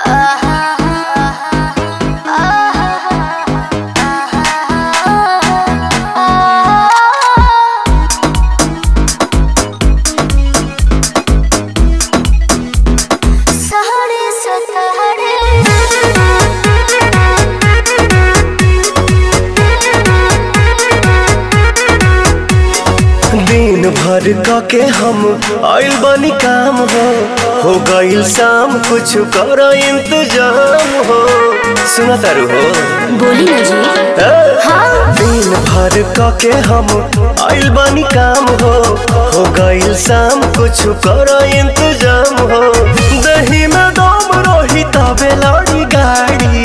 दिन भर क के हम आइल बनी काम हो हो गइल शाम कुछ कर इंतजाम हो सुना तारू हो बोली ना जी ए? हाँ दिन भर क के हम आइल बनी काम हो हो गइल शाम कुछ कर इंतजाम हो दही में दम रही तबे लड़ी गाड़ी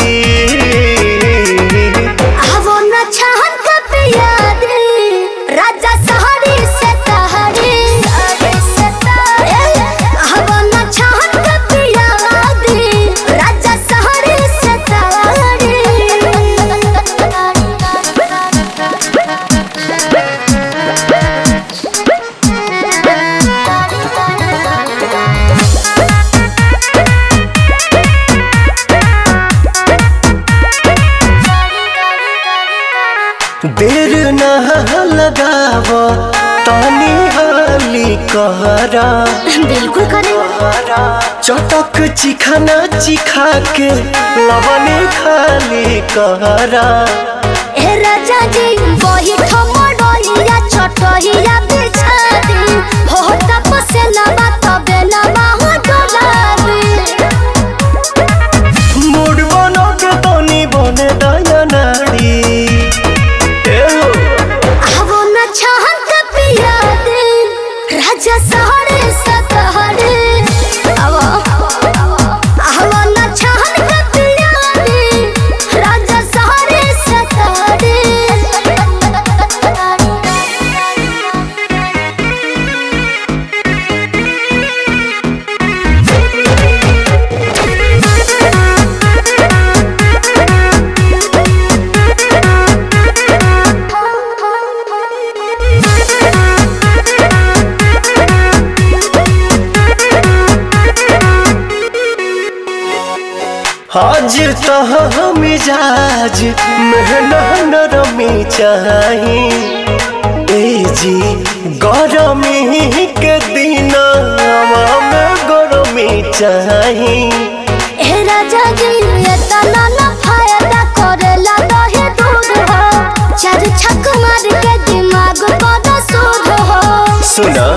आवो न छहन कब याद राजा सहारे से तहरे आवो न छहन कब याद राजा सहारे से देर ना लगाव तानी हाली कहरा बिल्कुल करे चटक चिखाना चिखा के लवने खाली कहरा ए राजा जी वही ठमडोइया छोटहिया बिछा दी हो तपसे लबा तबे लबा हो डोलाबी मूड बनो के तनी बने दया नाड़ी ए हो, आवो न छहन का पिया दे राजा सहरे सतहरे आवो आवो न छहन का पिया दे राजा सहरे सतहरे हाजिर तह मिजाज मेहना नरमी चाही ए जी गरमी के दिन में गरमी चाही ए राजा जी ये तना ना फायदा करेला दहे दूध हो चार छक मार के दिमाग पर सूद हो सुना